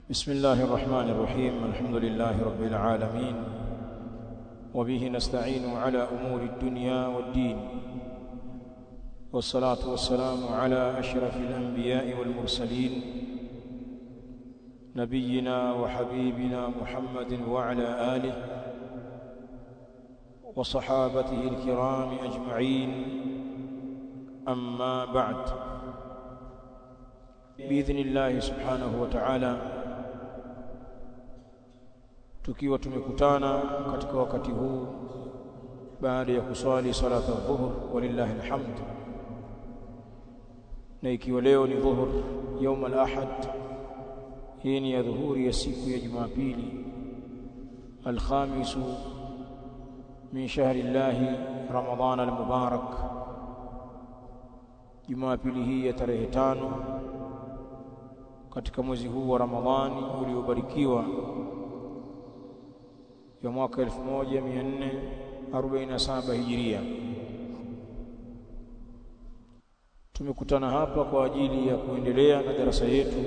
بسم الله الرحمن الرحيم الحمد لله رب العالمين وبه نستعين على أمور الدنيا والدين والصلاة والسلام على أشرف الأنبياء والمرسلين نبينا وحبيبنا محمد وعلى آله وصحابته الكرام أجمعين أما بعد بإذن الله سبحانه وتعالى tukiwa tumekutana katika wakati huu baada ya kuswali salata dhuhur walillahi alhamd na ikiwa leo ni dhuhur يوم الأحد hii ni ya dhuhuri ya siku ya Jumapili alkhamisu min shahri llahi Ramadhana almubarak Jumapili hii ya tarehe tano katika mwezi huu wa Ramadhani uliobarikiwa ya mwaka 1447 Hijiria. Tumekutana hapa kwa ajili ya kuendelea na darasa yetu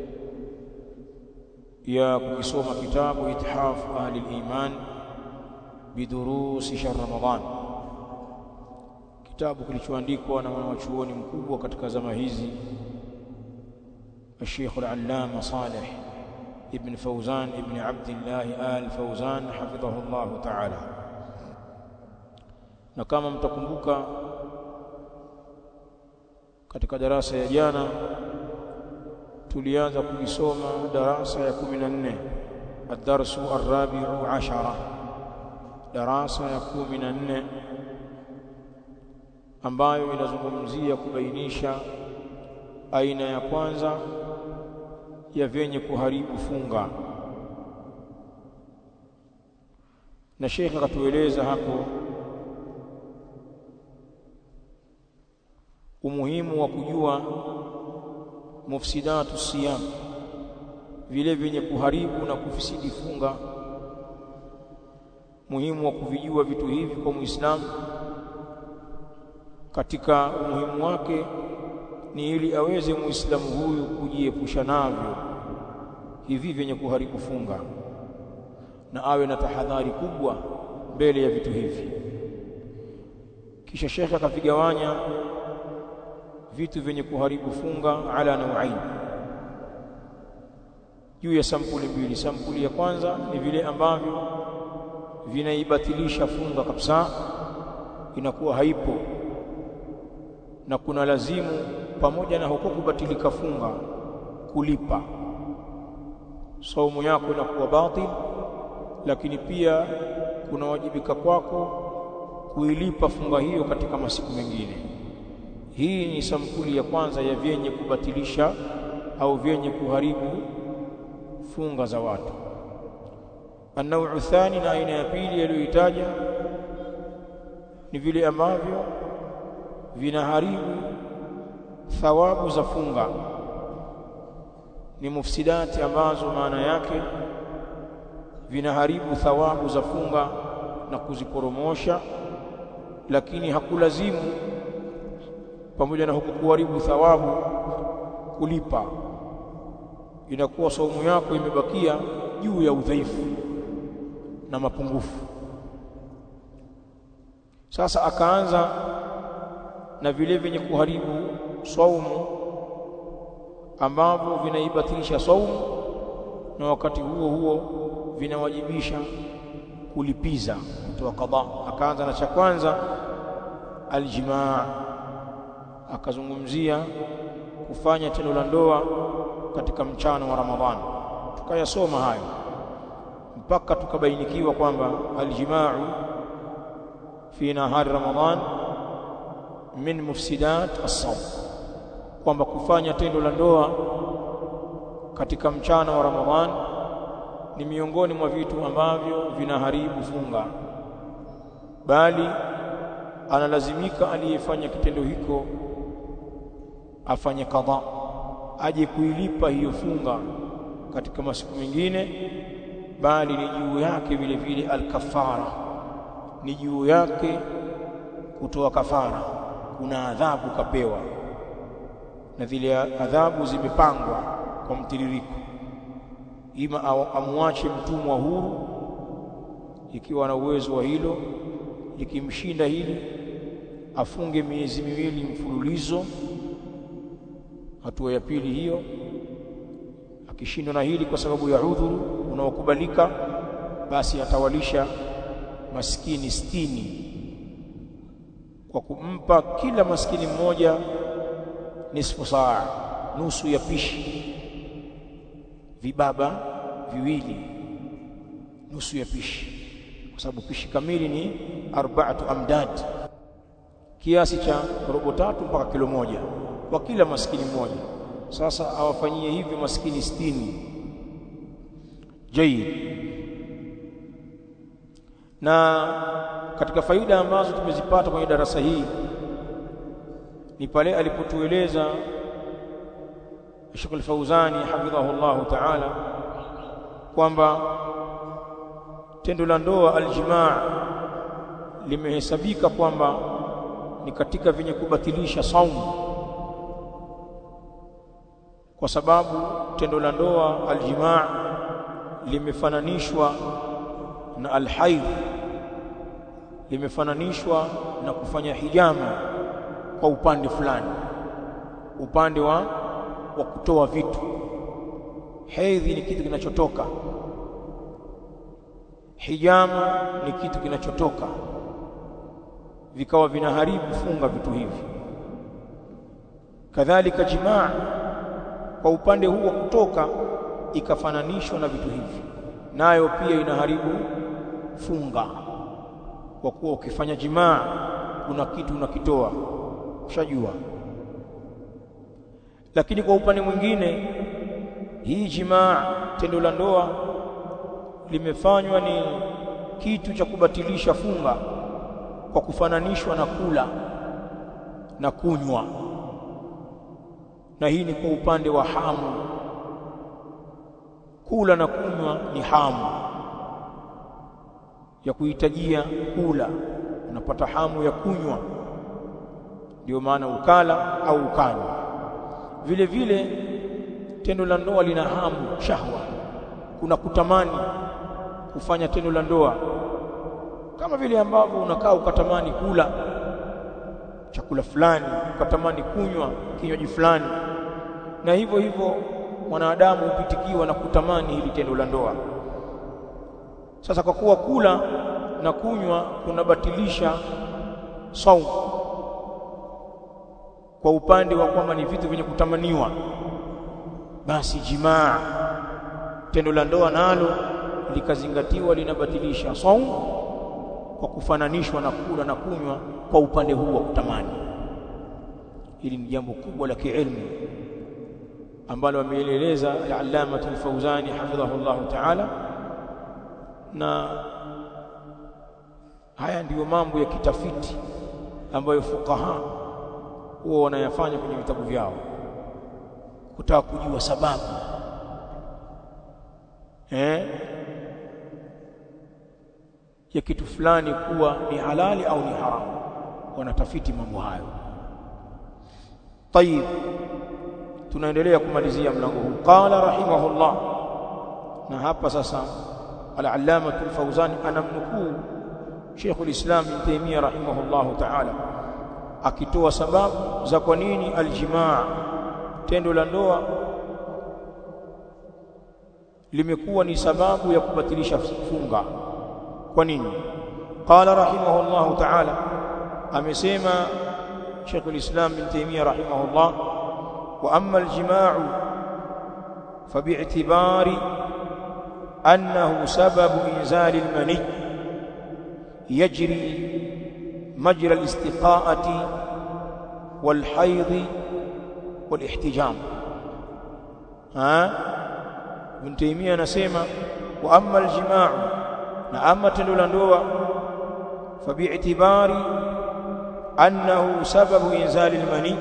ya kukisoma kitabu Ithafu Ahli al-Iman bidurusi shahr Ramadhan, kitabu kilichoandikwa na mwanachuoni mkubwa katika zama hizi الشيخ العلامة صالح ابن فوزان ابن عبد الله آل فوزان حفظه الله تعالى na kama mtakumbuka katika darasa ya jana tulianza kuisoma darasa ya 14 الدرس الرابع عشر darasa ya 14 ambayo inazungumzia kubainisha aina ya kwanza ya vyenye kuharibu funga na Sheikh akatueleza hapo umuhimu wa kujua mufsidatu siyam vile vyenye kuharibu na kufisidi funga muhimu wa kuvijua vitu hivi kwa Muislamu katika umuhimu wake ni ili aweze muislamu huyu kujiepusha navyo hivi vyenye kuharibu funga na awe na tahadhari kubwa mbele ya vitu hivi kisha shekhe akavigawanya vitu vyenye kuharibu funga ala nauain juu ya sampuli mbili sampuli ya kwanza ni vile ambavyo vinaibatilisha funga kabisa inakuwa haipo na kuna lazimu pamoja na huko kubatilika funga kulipa saumu yako inakuwa batil lakini pia kunawajibika kwako kuilipa funga hiyo katika masiku mengine hii ni sampuli ya kwanza ya vyenye kubatilisha au vyenye kuharibu funga za watu النوع الثاني na aina ya pili aliyoitaja ni vile ambavyo vinaharibu thawabu za funga ni mufsidati ambazo maana yake vinaharibu thawabu za funga na kuziporomosha lakini hakulazimu pamoja na huku kuharibu thawabu kulipa inakuwa saumu yako imebakia juu ya udhaifu na mapungufu sasa akaanza na vile vyenye kuharibu saumu ambavyo vinaibatilisha saumu na wakati huo huo vinawajibisha kulipiza kutoa qada akaanza na cha kwanza aljimaa akazungumzia kufanya tendo la ndoa katika mchana wa Ramadhani tukayasoma hayo mpaka tukabainikiwa kwamba aljimaa fi nahari Ramadhan min mufsidat as-sawm kwamba kufanya tendo la ndoa katika mchana wa Ramadhan ni miongoni mwa vitu ambavyo vinaharibu funga bali analazimika aliyefanya kitendo hiko afanye kadha aje kuilipa hiyo funga katika masiku mengine bali ni juu yake vile vile alkafara ni juu yake kutoa kafara kuna adhabu kapewa na zile adhabu zimepangwa kwa mtiririko ima amwache mtumwa huru ikiwa na uwezo wa hilo likimshinda hili afunge miezi miwili mfululizo hatua ya pili hiyo akishindwa na hili kwa sababu ya udhuru unaokubalika basi atawalisha maskini stini kwa kumpa kila maskini mmoja nisfu saa nusu ya pishi vibaba viwili nusu ya pishi kwa sababu pishi kamili ni arba'atu amdad kiasi cha robo tatu mpaka kilo moja kwa kila maskini mmoja sasa awafanyie hivyo maskini stini jayid na katika faida ambazo tumezipata kwenye darasa hii ni pale alipotueleza Sheikh Al-Fauzani hafidhahu Allah Ta'ala kwamba tendo la ndoa aljimaa limehesabika kwamba ni katika vyenye kubatilisha saumu kwa sababu tendo la ndoa aljimaa limefananishwa na alhaidh limefananishwa na kufanya hijama kwa upande fulani upande wa wa kutoa vitu hedhi ni kitu kinachotoka hijama ni kitu kinachotoka vikawa vinaharibu funga vitu hivi kadhalika jimaa kwa upande huu wa kutoka ikafananishwa na vitu hivi nayo pia inaharibu funga kwa kuwa ukifanya jimaa kuna kitu unakitoa ushajua lakini kwa upande mwingine hii jimaa tendo la ndoa limefanywa ni kitu cha kubatilisha funga kwa kufananishwa na kula na kunywa na hii ni kwa upande wa hamu kula na kunywa ni hamu ya kuhitajia kula unapata hamu ya kunywa ndio maana ukala au ukanywa vile vile tendo la ndoa lina hamu shahwa kuna kutamani kufanya tendo la ndoa kama vile ambavyo unakaa ukatamani kula chakula fulani ukatamani kunywa kinywaji fulani na hivyo hivyo mwanadamu hupitikiwa na kutamani hili tendo la ndoa sasa kwa kuwa kula na kunywa kunabatilisha saumu kwa upande wa kwamba ni vitu vyenye kutamaniwa basi jimaa tendo la ndoa nalo likazingatiwa linabatilisha saumu kwa kufananishwa na kula na kunywa kwa upande huu wa kutamani hili ni jambo kubwa la kiilmu ambalo ameeleza al-Allama al-Fawzani hafidhahullah ta'ala na haya ndiyo mambo ya kitafiti ambayo fukaha huwa wanayafanya kwenye vitabu vyao kutaka kujua sababu eh ya kitu fulani kuwa ni halali au ni haramu wanatafiti mambo hayo طيب tunaendelea kumalizia mlango huu qala rahimahullah na hapa sasa al-allama al-fawzani anamnukuu Sheikh al-Islam Ibn Taymiyyah rahimahullah ta'ala akitoa sababu za kwa nini aljimaa tendo la ndoa limekuwa ni sababu ya kubatilisha funga kwa nini qala rahimahullah ta'ala amesema Sheikh al-Islam Ibn Taymiyyah rahimahullah wa amma al-jimaa فباعتبار أنه سبب إنزال المني يجري مجرى الاستقاءة والحيض والاحتجام ها ابن تيمية نسيما وأما الجماع نعم تلولاندوا فباعتبار أنه سبب إنزال المني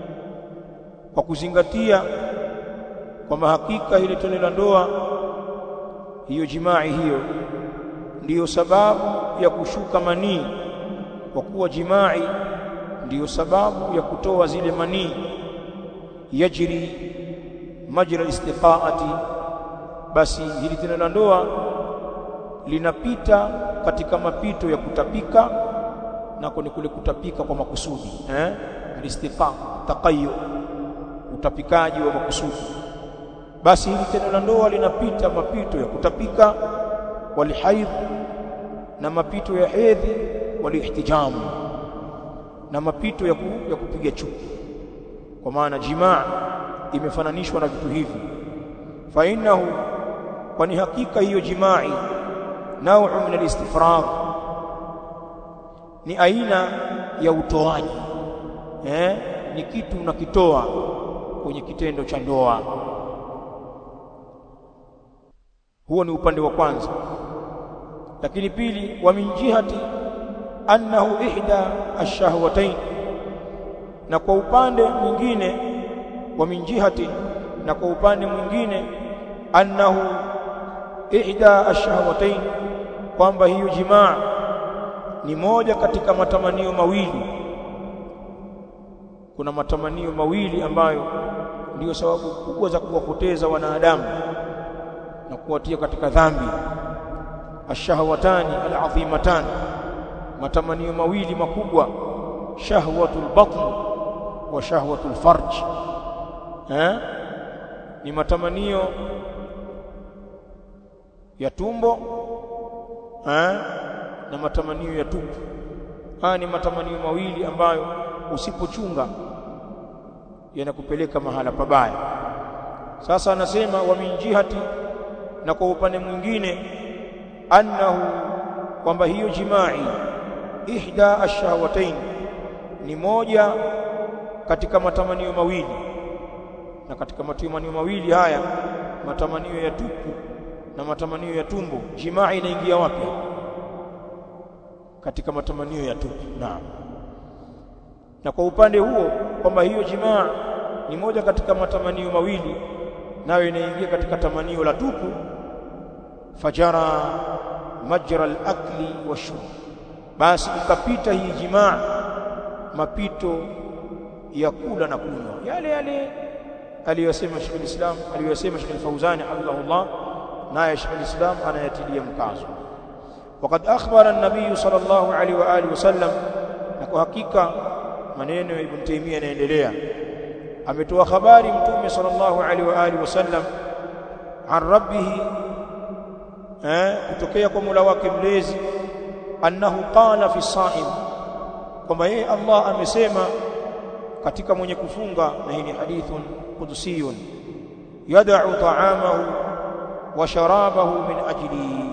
وكزنغتيا kwamba hakika ile tendo la ndoa hiyo jimai hiyo ndiyo sababu ya kushuka manii kwa kuwa jimai ndiyo sababu ya kutoa zile manii yajri majra istiqaati basi hili tendo la ndoa linapita katika mapito ya kutapika nako ni kule kutapika kwa makusudi eh alistiqa taqayyu utapikaji wa makusudi basi hili tendo la ndoa linapita mapito ya kutapika walihaidh na mapito ya hedhi walihtijamu na mapito ya, ku, ya kupiga chuki kwa maana jimaa imefananishwa na vitu hivi fa innahu kwani hakika hiyo jimai nau'u min al-istifragh ni aina ya utoaji eh ni kitu unakitoa kwenye kitendo cha ndoa huo ni upande wa kwanza lakini pili wa min jihati annahu ihda ash-shahwatayn na kwa upande mwingine wa min jihati na kwa upande mwingine annahu ihda ash-shahwatayn kwamba hiyo jimaa ni moja katika matamanio mawili kuna matamanio mawili ambayo ndiyo sababu kubwa za kuwapoteza wanadamu na kuwatia katika dhambi ashahawatani alazimatan matamanio mawili makubwa shahwatul batn wa shahwatul farj eh ni matamanio ya tumbo eh na matamanio ya tupu haya ni matamanio mawili ambayo usipochunga yanakupeleka mahala pabaya sasa anasema wa min jihati na kwa upande mwingine annahu kwamba hiyo jimai ihda ash-shahwatayn ni moja katika matamanio mawili na katika matamanio mawili haya matamanio ya tupu na matamanio ya tumbo jimaa inaingia wapi katika matamanio ya tupu naam na kwa upande huo kwamba hiyo jimaa ni moja katika matamanio mawili nayo inaingia katika tamanio la tupu fajara majra al-akli washurb basi ikapita hii jimaa mapito ya kula na kunywa yale yale aliyosema Sheikh al-Islam aliyosema Sheikh al-Fauzani hafidhahullah naye Sheikh al-Islam anayatilia mkazo وقد أخبر النبي صلى الله عليه وآله وسلم na hakika maneno ya Ibn Taymiyyah yanaendelea ametoa habari mtume sallallahu alaihi wa alihi wasallam an rabbih eh kutokea kwa Mola wake mlezi annahu qala fi saim kwamba yeye Allah amesema katika mwenye kufunga na hii ni hadithun qudsiyun yad'u ta'amahu wa sharabahu min ajli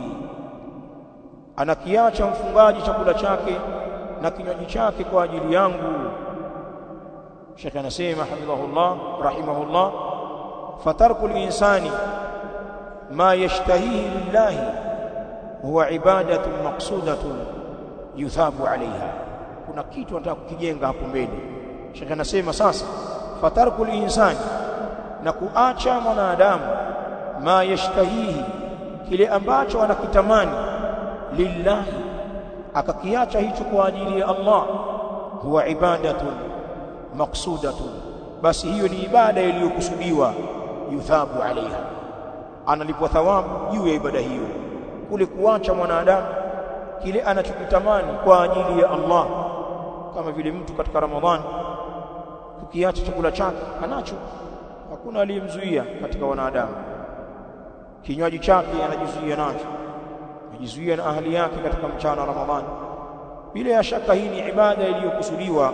anakiacha mfungaji chakula chake na kinywaji chake kwa ajili yangu Sheikh anasema hafidhahullah rahimahullah fatarku al-insani ma yashtahihi lillahi huwa ibadatun maqsudatun yuthabu alaiha kuna kitu anataka kukijenga hapo mbele Sheikh anasema sasa fatarku al-insani na kuacha mwanadamu ma yashtahihi kile ambacho anakitamani lillahi akakiacha hicho kwa ajili ya Allah huwa ibadatun maqsudatun basi hiyo ni ibada iliyokusudiwa yuthabu alaiha analipwa thawabu juu ya ibada hiyo kule kuacha mwanadamu kile anachokitamani kwa ajili ya Allah kama vile mtu katika Ramadhani kukiacha chakula chake anacho hakuna aliyemzuia katika wanadamu kinywaji chake anajizuia nacho anajizuia na ahli yake katika mchana wa Ramadhani bila ya shaka hii ni ibada iliyokusudiwa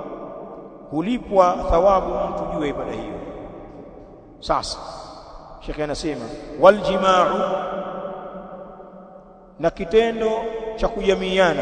hulipwa thawabu mtu juu ya ibada hiyo sasa Sheikh anasema wal jimaa'u na kitendo cha kujamiana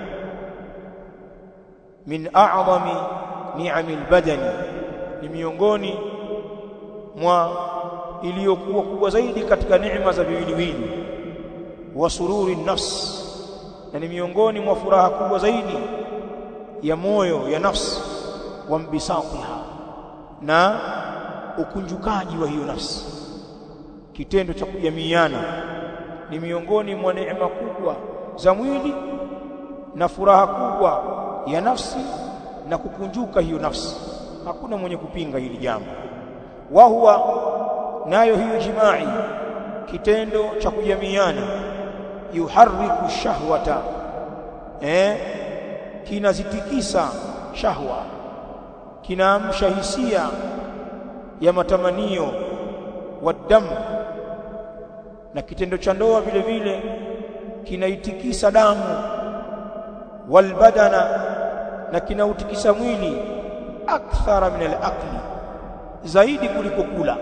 min a'zami ni'amil badani ni miongoni mwa iliyokuwa kubwa zaidi katika neema za viwiliwili wa sururi nafs na ni miongoni mwa furaha kubwa zaidi ya moyo ya nafsi wa mbisatiha na ukunjukaji wa hiyo nafsi kitendo cha kujamiana ni miongoni mwa neema kubwa za mwili na furaha kubwa ya nafsi na kukunjuka hiyo nafsi hakuna mwenye kupinga hili jambo wa huwa nayo hiyo jimai kitendo cha kujamiana yuharriku shahwata eh kinazitikisa shahwa kinaamsha hisia ya matamanio wadamu na kitendo cha ndoa vile vile kinaitikisa damu walbadana na kinautikisa mwili akthara min alaqli zaidi kuliko kula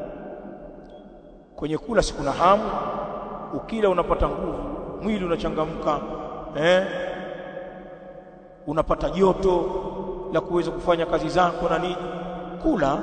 kwenye kula si kuna hamu ukila unapata nguvu mwili unachangamka eh unapata joto la kuweza kufanya kazi zako na nini kula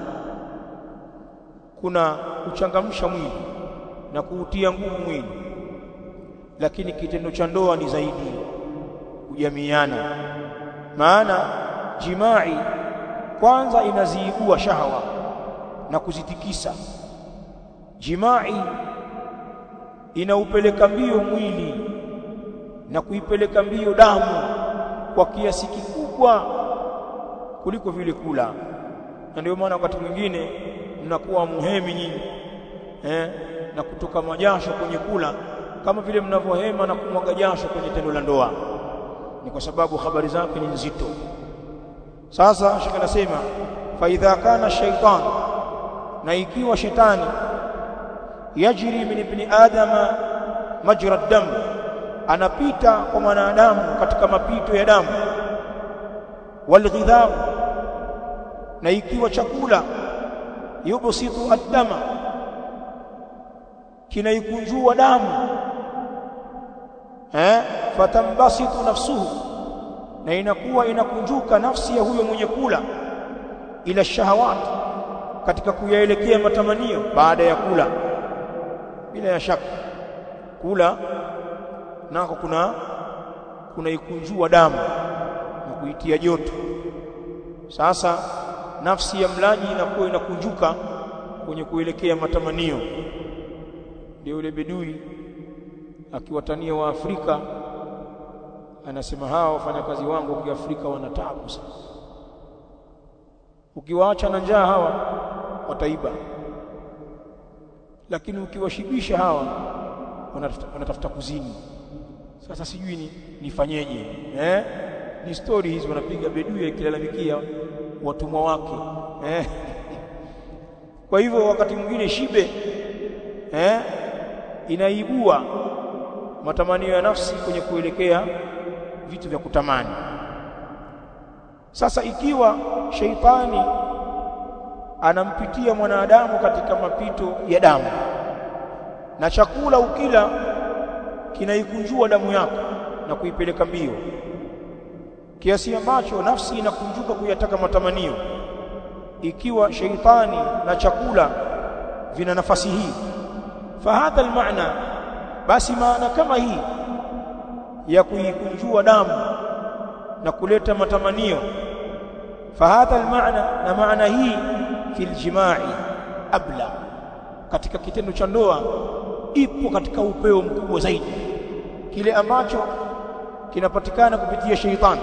kuna kuchangamsha mwili na kuutia nguvu mwili lakini kitendo cha ndoa ni zaidi kujamiana maana jimai kwanza inaziibua shahawa na kuzitikisa jimai inaupeleka mbio mwili na kuipeleka mbio damu kwa kiasi kikubwa kuliko vile kula na ndio maana wakati mwingine mnakuwa muhemi nyinyi eh, na kutoka majasho kwenye kula kama vile mnavyohema na kumwaga jasho kwenye tendo la ndoa ni kwa sababu habari zake ni nzito sasa shaka nasema fa idha kana shaytan na ikiwa shetani yajri min ibni adama majra dam anapita kwa mwanadamu katika mapito ya damu walghidhab na ikiwa chakula yubsitu ad-dama kinaikunjua damu eh fatambasitu nafsuhu na inakuwa inakunjuka nafsi ya huyo mwenye kula ila shahawat katika kuyaelekea matamanio baada ya kula bila ya shaka kula nako kuna kuna ikunjua damu na kuitia joto sasa nafsi ya mlaji inakuwa inakunjuka kwenye kuelekea matamanio ndio yule bedui akiwatania wa Afrika anasema hawa wafanyakazi wangu wa Kiafrika wana taabu sana ukiwaacha na njaa hawa wataiba lakini ukiwashibisha hawa wanatafuta, wanatafuta kuzini sasa sijui ni nifanyeje eh ni story hizi wanapiga bedui akilalamikia watumwa wake eh kwa hivyo wakati mwingine shibe eh inaibua matamanio ya nafsi kwenye kuelekea vitu vya kutamani sasa ikiwa sheitani anampitia mwanadamu katika mapito ya damu na chakula ukila kinaikunjua damu yako na kuipeleka mbio kiasi ambacho nafsi inakunjuka kuyataka matamanio ikiwa sheitani na chakula vina nafasi hii fahadha almaana basi maana kama hii ya kuikunjua damu na kuleta matamanio fahadha almaana na maana hii fil jimai abla katika kitendo cha ndoa ipo katika upeo mkubwa zaidi kile ambacho kinapatikana kupitia sheitani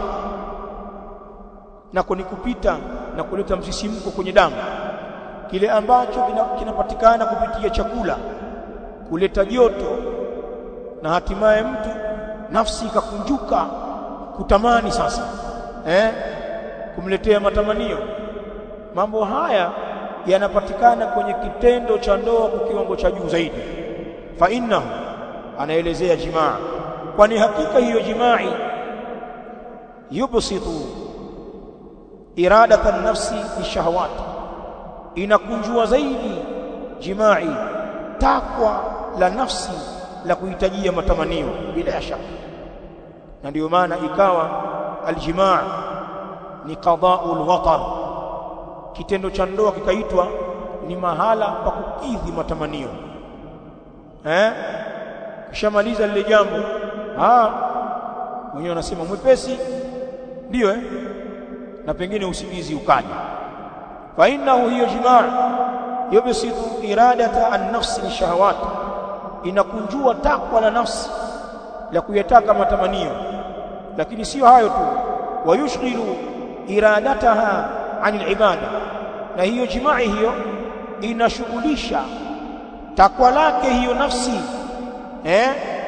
na ni kupita na kuleta msisimko kwenye damu kile ambacho kinapatikana kupitia chakula kuleta joto na hatimaye mtu nafsi ikakunjuka kutamani sasa eh kumletea matamanio mambo haya yanapatikana kwenye kitendo cha ndoa kwa kiwango cha juu zaidi fa innahu anaelezea jimaa kwani hakika hiyo jimai yubsitu iradata nafsi bishahawat inakunjua zaidi jimai takwa la nafsi la kuhitajia matamanio bila ya shaka na ndio maana ikawa aljimaa ni qada'ul watar kitendo cha ndoa kikaitwa ni mahala pa kukidhi matamanio eh kishamaliza lile jambo ah wenyewe wanasema mwepesi ndio eh na pengine usingizi ukaja fa innahu hiyo jimaa yubsitu iradata an-nafsi lishahawat inakunjua takwa la nafsi la kuyataka matamanio lakini sio hayo tu wayushghilu iradataha anil ibada na hiyo jimai hiyo inashughulisha takwa lake hiyo nafsi eh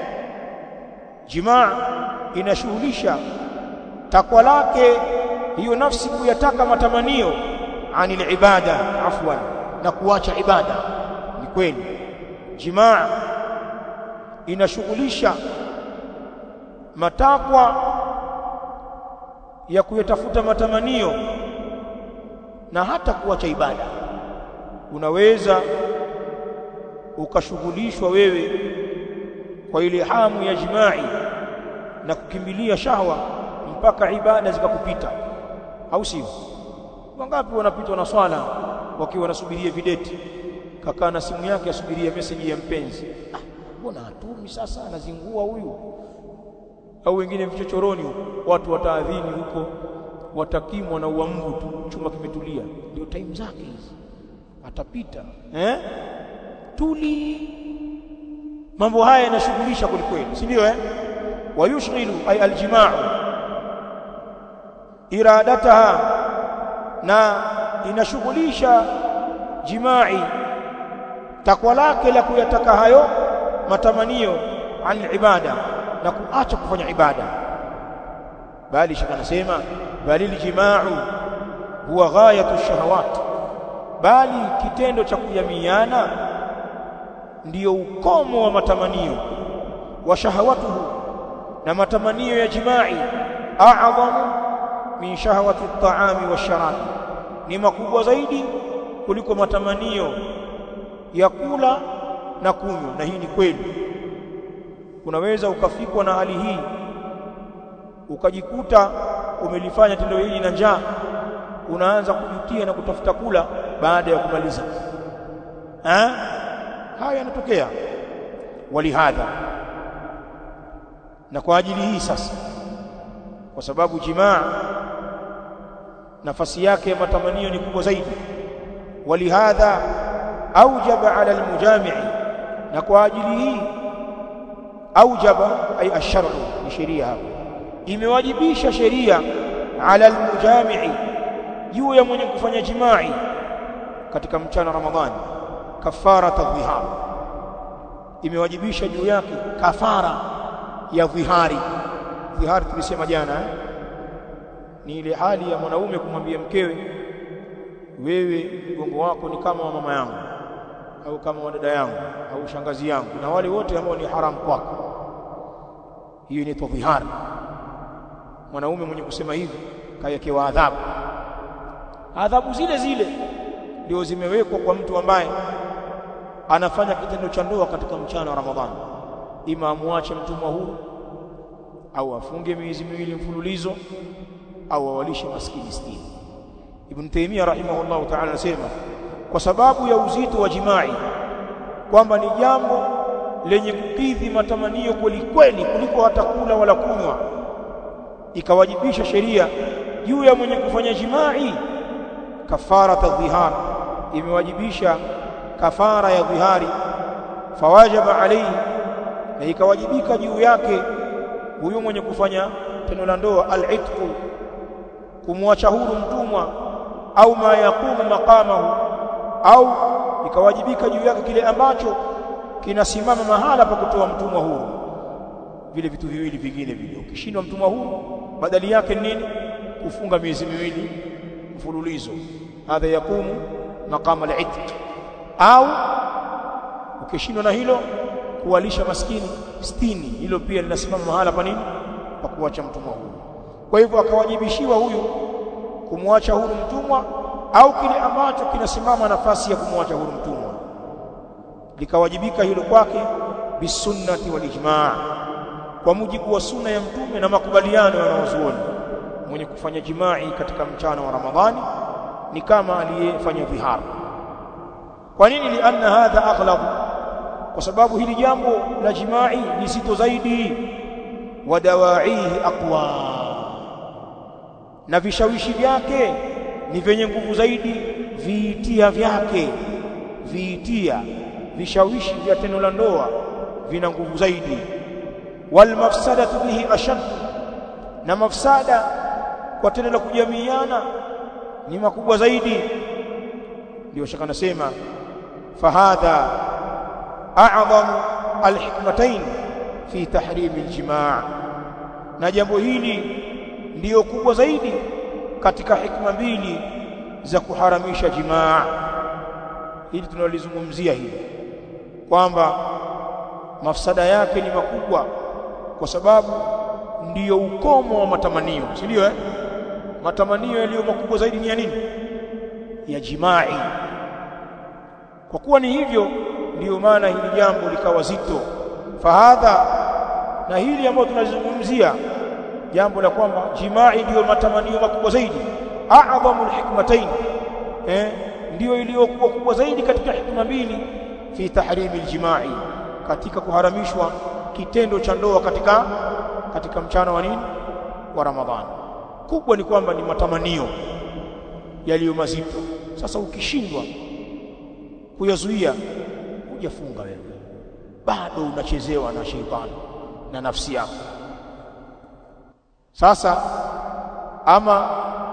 jimaa inashughulisha takwa lake hiyo nafsi kuyataka matamanio anil ibada afwan na kuacha ibada ni kweli jimaa inashughulisha matakwa ya kuyatafuta matamanio na hata kuacha ibada unaweza ukashughulishwa wewe kwa ile hamu ya jimai na kukimbilia shahwa mpaka ibada zikakupita au sio wangapi wanapitwa na swala wakiwa wanasubiria videti kakaa na simu yake asubiria message ya mpenzi ah mbona hatumi sasa anazingua huyu au wengine vichochoroni huko watu wataadhini huko watakimwa na uambu tu chuma kimetulia ndio time zake hizi atapita eh tuli mambo haya yanashughulisha kwelikweli si ndio eh wayushghilu ay aljimaa iradataha na inashughulisha jimai takwa lake la kuyataka hayo matamanio an ibada na kuacha kufanya ibada bali shaka nasema bali aljimaa'u huwa ghayatu shahawat bali kitendo cha kujamiana ndiyo ukomo wa matamanio wa shahawatuhu na matamanio ya jimai a'zamu min shahawati at-ta'ami wash-sharabi ni makubwa zaidi kuliko matamanio ya kula na kunywa na hii ni kweli unaweza ukafikwa na hali hii ukajikuta umelifanya tendo hili na njaa unaanza kujutia na kutafuta kula baada ya kumaliza ha? haya yanatokea walihadha na kwa ajili hii sasa kwa sababu jimaa nafasi yake ya matamanio ni kubwa zaidi walihadha aujaba ala almujami'i na kwa ajili hii aujaba ay ash-shar'u ni sheria hapo imewajibisha sheria ala almujami'i juu ya mwenye kufanya jimai katika mchana Ramadhani kafara tadhihar imewajibisha juu yake kafara ya dhihari dhihari tulisema jana eh? ni ile hali ya mwanaume kumwambia mkewe wewe mgongo wako ni kama wa mama yangu au kama wa dada yangu au shangazi yangu na wale wote ambao ni haramu kwako hiyo inaitwa dhihari mwanaume mwenye kusema hivi kawekewa adhabu adhabu zile zile ndio zimewekwa kwa mtu ambaye anafanya kitendo cha ndoa katika mchana wa Ramadhani ima amwache mtumwa huru au afunge miezi miwili mfululizo au awalishe maskini sitini Ibn Taymiyyah rahimahullah ta'ala anasema kwa sababu ya uzito wa jimai kwamba ni jambo lenye kukidhi matamanio kweli kweli kuliko hata kula wala kunywa ikawajibisha sheria juu ya mwenye kufanya jimai kafara tadhihar imewajibisha kafara ya dhihari fawajaba alayhi na ikawajibika juu yake huyo mwenye kufanya tendo la ndoa al-itqu kumwacha huru mtumwa au ma yaqumu maqamahu au ikawajibika juu yake kile ambacho kinasimama mahala pa kutoa mtumwa huru vile vitu viwili vingine vile ukishindwa mtumwa huru badali yake nini kufunga miezi miwili mfululizo hadha yakumu maqama al-itq au ukishindwa na hilo kuwalisha maskini stini hilo pia linasimama mahala pa nini pa kuacha mtumwa huru kwa hivyo akawajibishiwa huyu kumwacha huru mtumwa au kile ambacho kinasimama nafasi ya kumwacha huru mtumwa likawajibika hilo kwake bisunnati wal ijma' kwa mujibu wa sunna ya mtume na makubaliano ya wanazuoni mwenye kufanya jimai katika mchana wa Ramadhani ni kama aliyefanya dhihar kwa nini lianna hadha aghlab kwa sababu hili jambo la jimai ni zito zaidi wa dawaihi aqwa na vishawishi vyake ni vyenye nguvu zaidi viitia vyake viitia vishawishi vya tendo la ndoa vina nguvu zaidi wal mafsadatu bihi ashad na mafsada kwa tendo la kujamiana ni makubwa zaidi ndio shaka nasema fahadha a'zamu alhikmatayn fi tahrim aljimaa na jambo hili ndiyo kubwa zaidi katika hikma mbili za kuharamisha jimaa hili tunalizungumzia hili kwamba mafsada yake ni makubwa kwa sababu ndiyo ukomo wa matamanio si ndio eh matamanio yaliyo makubwa zaidi ni ya nini ya jimai kwa kuwa ni hivyo ndiyo maana hili jambo likawa zito fahadha na hili ambalo tunalizungumzia jambo la kwamba jimai ndiyo matamanio makubwa zaidi a'dhamu alhikmatayn eh ndiyo iliyokuwa kubwa zaidi katika hikma mbili fi tahrimi aljimai katika kuharamishwa kitendo cha ndoa katika katika mchana wa nini wa Ramadhani kubwa ni kwamba ni matamanio yaliyo mazito sasa ukishindwa kuyazuia hujafunga wewe bado unachezewa na sheitani na nafsi yako sasa ama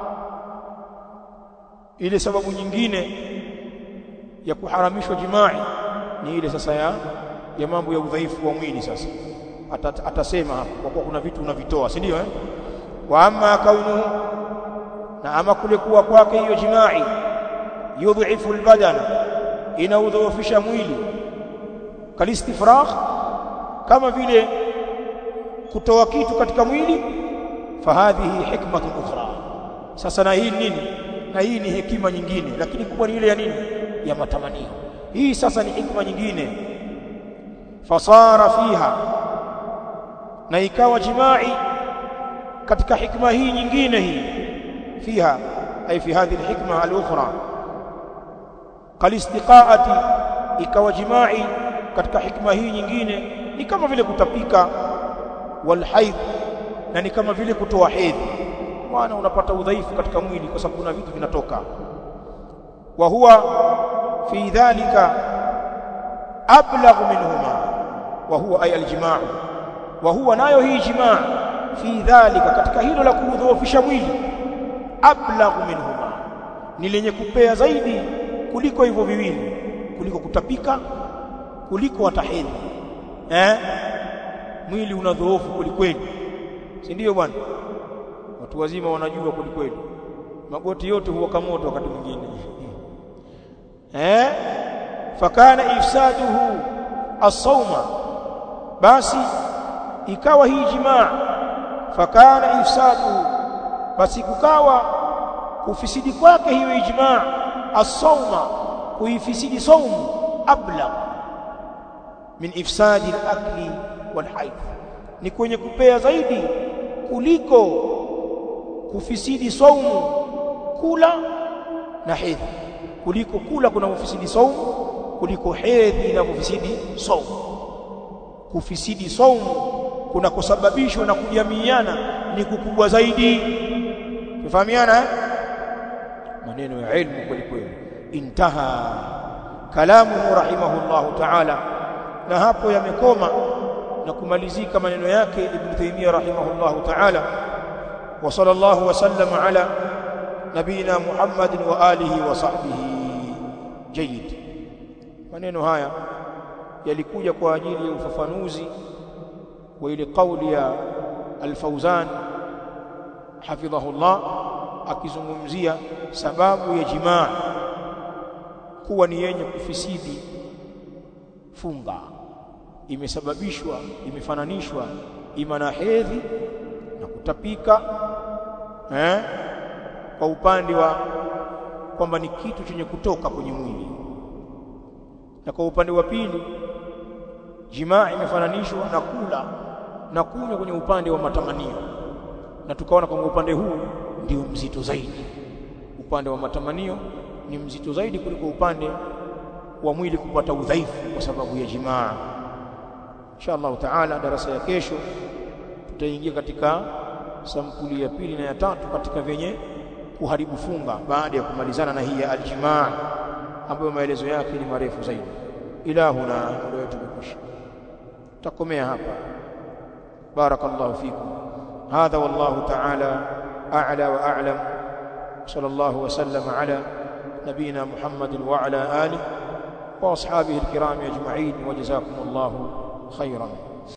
ile sababu nyingine ya kuharamishwa jimai ni ile sasa ya ya mambo ya udhaifu wa mwili sasa Atat, atasema hapo kwa kuwa kuna vitu unavitoa si ndio eh wa amma kaunuhu na ama kule kuwa kwake hiyo jimai yudhifu albadan inaudhoofisha mwili kalistifragh kama vile kutoa kitu katika mwili fahadhihi hikmatun ukhra sasa na hii nini na hii ni hekima nyingine lakini kubwa ni ile ya nini ya matamanio hii sasa ni hikma nyingine fasara fiha na ikawa jimai katika hikma hii nyingine hii fiha ay fi hadhihi alhikma alukhra kalistiqaati ikawa jimai katika hikma hii nyingine ni kama vile kutapika walhaidh na ni kama vile kutoa hedhi maana unapata udhaifu katika mwili kwa sababu kuna vitu vinatoka wa huwa fi dhalika ablagh minhuma wa huwa ay aljimaa wa huwa nayo hii jimaa fi dhalika katika hilo la kudhoofisha mwili ablagh minhuma ni lenye kupea zaidi kuliko hivyo viwili kuliko kutapika kuliko watahedhi eh mwili unadhoofu kulikweli si ndio bwana watu wazima wanajua kulikweli magoti yote huwaka moto wakati mwingine eh fakana ifsaduhu as-sawma basi ikawa hii jimaa fakana ifsaduhu basi kukawa kufisidi kwake hiyo ijmaa as-sawma kuifisidi saumu abla min ifsadi al-akli wal-hayd ni kwenye kupea zaidi kuliko kufisidi saumu kula na hedhi kuliko kula kuna kufisidi saumu kuliko hedhi inavyofisidi saumu kufisidi saumu kuna kusababishwa na kujamiana ni kukubwa zaidi tufahamiana eh? maneno ya ilmu kweli kweli intaha kalamuhu rahimahullahu ta'ala na hapo yamekoma na kumalizika maneno yake ibn Taymiyyah rahimahullahu ta'ala wa sallallahu wa sallama ala nabina Muhammadin wa alihi wa sahbihi jayyid maneno haya yalikuja kwa ajili ya ufafanuzi wa ile kauli ya al-Fauzan hafidhahullah akizungumzia sababu ya jimaa kuwa ni yenye kufisidi funga imesababishwa imefananishwa ima na hedhi na kutapika eh kwa upande wa kwamba ni kitu chenye kutoka kwenye mwili na kwa upande wa pili jimaa imefananishwa na kula na kunywa kwenye upande wa matamanio na tukaona kwamba upande huu ndio mzito zaidi upande wa matamanio ni mzito zaidi kuliko upande wa mwili kupata udhaifu kwa sababu ya jimaa insha Allah taala darasa ya kesho tutaingia katika sampuli ya pili na ya tatu katika vyenye kuharibu funga baada ya kumalizana na hii ya aljimaa ambayo maelezo yake ni marefu zaidi ilahuna muda wetu umekwisha takomea hapa barakallahu fikum hadha wallahu ta'ala a'la wa a'lam sallallahu wa sallam ala nabina muhammadin wa ala alihi wa ashabihi alkiram ajma'in wa jazakumullahu khairan